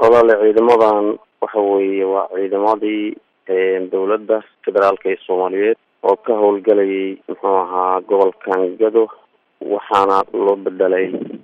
walaale ciidamadan waxa weeye waa ciidamadii dowladda federaalka ee soomaaliyeed oo ka howlgalayay muxuu ahaa gobolkan gado waxaana loo bedelay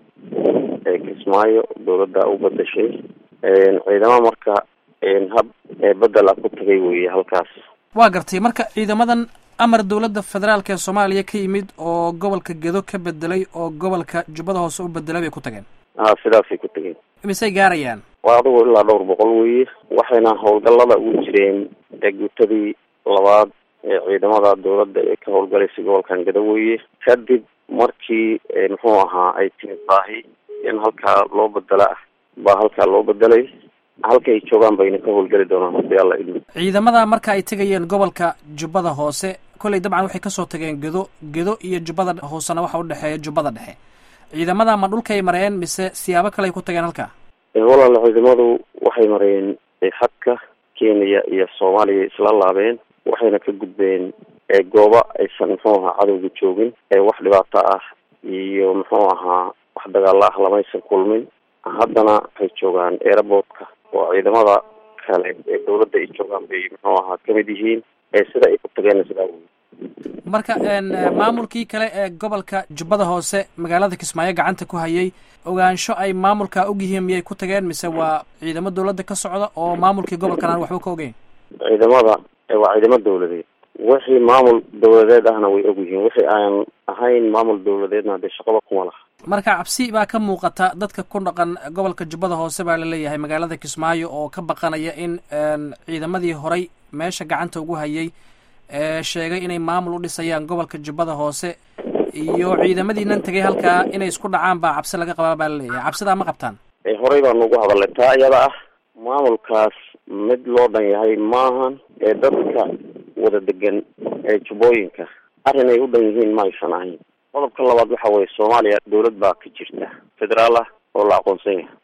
kismaayo dowladda u bedeshay ciidamo marka hab bedel a ku tagay weye halkaas waa gartay marka ciidamadan amar dowladda federaalk ee soomaaliya ka yimid oo gobolka gedo ka bedelay oo gobolka jubbada hoose u bedelay bay ku tageen a sidaasay ku tageen misay gaarayaan waa adigu ilaa dhowr boqol weye waxayna howlgallada ugu jireen eegutadii labaad ee ciidamada dowladda ee ka howlgalaysay gobolkan gado weye kadib markii muxuu ahaa ay timid baahi in halkaa loo bedela ah baa halkaa loo bedelay halka ay joogaan bayna ka howlgeli doonaan hadii alla idmo ciidamada marka ay tegayeen gobolka jubbada hoose kolley dabcan waxay kasoo tageen gedo gedo iyo jubbada hoosena waxa udhexeeya jubbada dhexe ciidamada ma dhulkay mareen mise siyaabo kale ay ku tageen halkaa walaala ciidamadu waxay mareen xadka kenya iyo soomaaliya isla laabeen waxayna ka gudbeen gooba aysan muxuu ahaa cadowga joogin wax dhibaato ah iyo muxuu ahaa wax dagaalo ah lamaysan kulmin haddana waxay joogaan airportka oo ciidamada kale ee dowladda ay joogaan bay muxuu ahaa kamid yihiin sida ay ku tageen sidaa wey marka maamulkii kale ee gobolka jubbada hoose magaalada kismaayo gacanta ku hayay ogaansho ay maamulka og yihiin miyay ku tageen mise waa ciidamo dowladda ka socda oo maamulkii gobolkan aan waxba ka ogeyn ciidamada waa ciidamo dowladeed wixii maamul dowladeed ahna way og yihiin wixii aan ahayn maamul dowladeedna hadee shaqaba kuma laha marka cabsi baa ka muuqata dadka ku dhaqan gobolka jubbada hoose baa laleeyahay magaalada kismaayo oo ka baqanaya in ciidamadii horay meesha gacanta ugu hayay sheegay inay maamul u dhisayaan gobolka jubbada hoose iyo ciidamadiinan tegay halkaa inay isku dhacaan baa cabsi laga qabaa baa laleeyahay cabsidaa ma qabtaan horey baanu ugu hadalnay taa iyada ah maamulkaas mid loo dhan yahay maahan ee dadka wada degan ee jubbooyinka arrin ay u dhan yihiin ma aysan ahayn qodobka labaad waxa weye soomaaliya dowlad baa ka jirta federaal ah oo la aqoonsan yahay